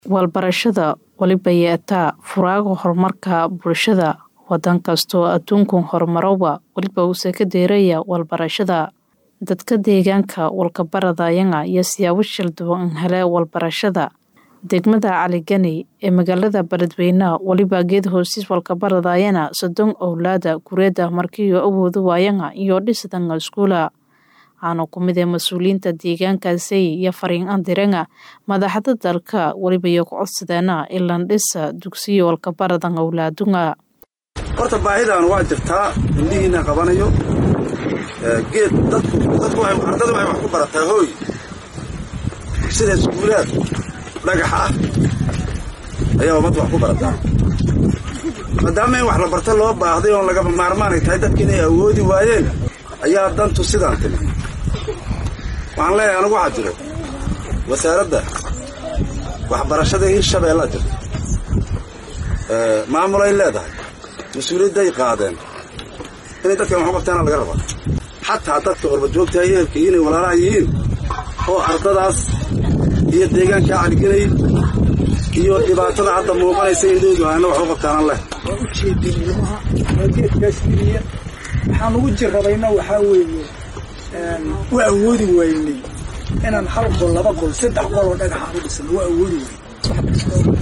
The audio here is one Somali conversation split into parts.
Walbarashada waliba yeetaa furaaga horumarka bulshada wadan kastoo aduunkan horumarowa waliba uu ka deeraya walbarashada dadka deegaanka walkabaradayana iyo siyaabo shal duwan hele walbarashada degmada Cali Gani ee magaalada Beledweyne waliba geed hoostiis walkabaradayana sodon owlaada kureeda markii awoodu waayana iyo dhisidanga iskuula waxaana ku mid ah mas-uuliyiinta deegaankaasi iyo fariin andiranga madaxda dalka waliba iyo ku codsadeena ilan dhisa dugsiyo walkabaradan owlaadunga horta baahidan waa jirtaa indhihiina qabanayo geed dadku dadku ardada waxay wax ku barataa hooy sida iskuulaad dhagax ah ayaa ummadda wax ku barataa maadaama in wax la barto loo baahday oon lagaba maarmaanay tahay dadka inay awoodi waayeen ayaa dantu sidaan timi waxaan leeyahay anigu waxaa jiro wasaaradda waxbarashada hirshabeellaa jirta maamulay leedahay mas-uuliyadday qaadeen inay dadkan wax u qabtaana laga rabaa xataa dadka orbajoogtaha yeelka inay walaalaha yihiin oo ardadaas iyo deegaankaa caligelay iyo dhibaatada hadda muuqanaysa indhoodu aana wax u qabtaanan leh waa u jeedinnimaha waa geedkaas geliya waxaan ugu jirrabayna waxaa weeye u awoodi waynay inaan hal qol laba qol saddex qol oo dhagaxaan u dhisano waa awoodi waynay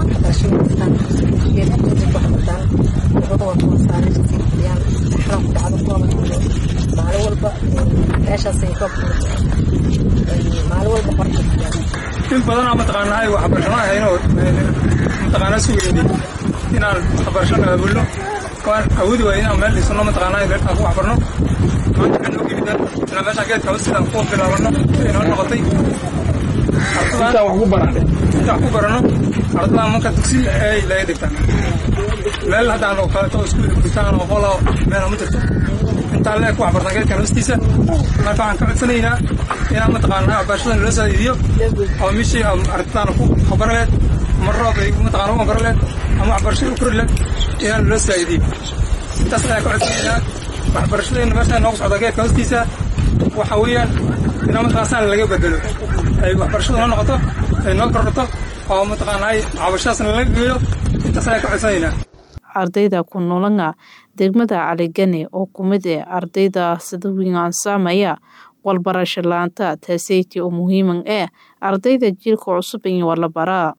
maalin walba meeshaasay ka maalin walba qorta in badanaa mataqaanahay waxbarashana ahaynoo mataqaanaa sugayni inaan waxbarashana aabulno waan awoodi waay inaan meel dhisano mataqaanahay meelkaan ku waxbarno maanta waxaan noo yimid inaan meeshaan geedka hoostiisaan ku bilaabano siday noo noqotay intaan wax ku baranay intaan wax ku barano ardada marka dugsi ay laga dhigtaan meel haddaan oo kaleeto iskuul dhigtaan oo qolo meel ma jirto intaan leeg ku waxbartaan geedkan hoostiisa marka waxaan ka codsanaynaa inaan mataqaanaa waxbarashada nala saaidiyo oo mishii ardadaana ku habaro leed ama roob ay mataqaana u habaro leed ama waxbarashada u kori leed inaan nala saaidiyo intaas ayaan ka codsanaynaa waxbarashadeenna meeshaan noogu socda geedka hoostiisa waxa weeyaan inaa mataqaasaan laga bedelo ay waxbarashadu noo noqoto ay noo kordhato oo mataqaanaa cabashadaasna laga geeyo intaas ayaan ka codsanaynaa ardayda ku noolanga degmada caligani oo ku mid ah ardayda sida weyn ansaamaya walbarasho la-aanta taaseyti oo muhiiman ah ardayda jiilka cusub in waa la baraa